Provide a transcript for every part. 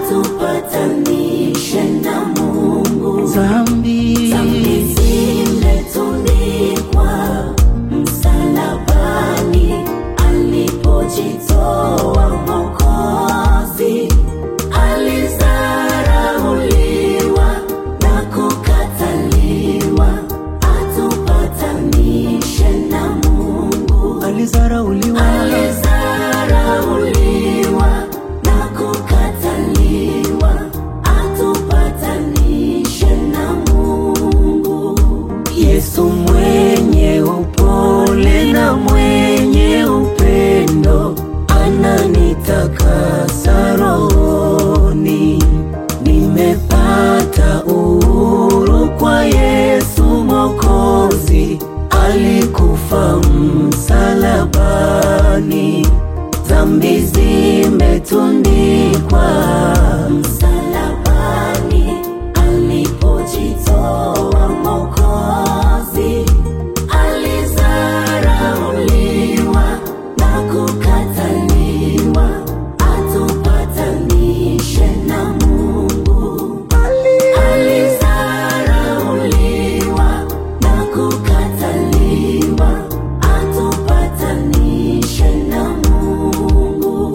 atupatanishe na Mungu. Dhambi Dhambi zimetundikwa msalabani, alipojitoa Mwokozi, alizarauliwa na kukataliwa, atupatanishe na Mungu. alizarauliwa, Alizarauliwa na kukataliwa, atupatanishe na Mungu. Yesu mwenye upole na mwenye upendo ananitakasa rohoni. Nimepata uhuru kwa Yesu Mwokozi, alikufa msalabani, dhambi zimetundikwa Msalabani alipojitoa Mwokozi, alizarauliwa na kukataliwa, atupatanishe na Mungu. Alizarauliwa na kukataliwa, atupatanishe na Mungu.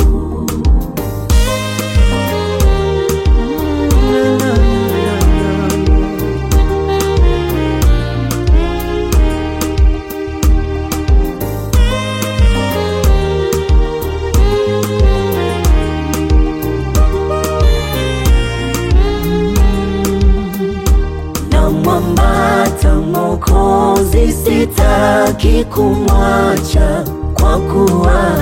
namwambata Mwokozi, sitaki kumwacha kwa kuwa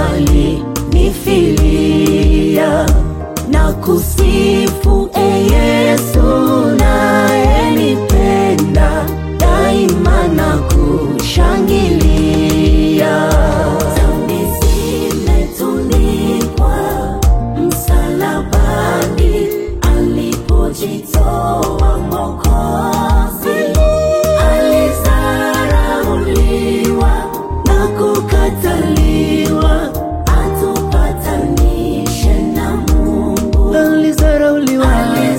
alinifilia na kusifu e Yesu nayenipenda daima na kushangilia. Dhambi zimetundikwa msalabani, alipojitoa Mwokozi, alizarauliwa na kukataliwa, atupatanishe na Mungu. Alizarauliwa,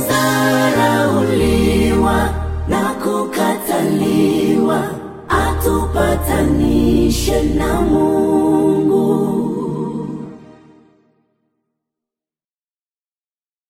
Alizarauliwa na kukataliwa, atupatanishe na Mungu.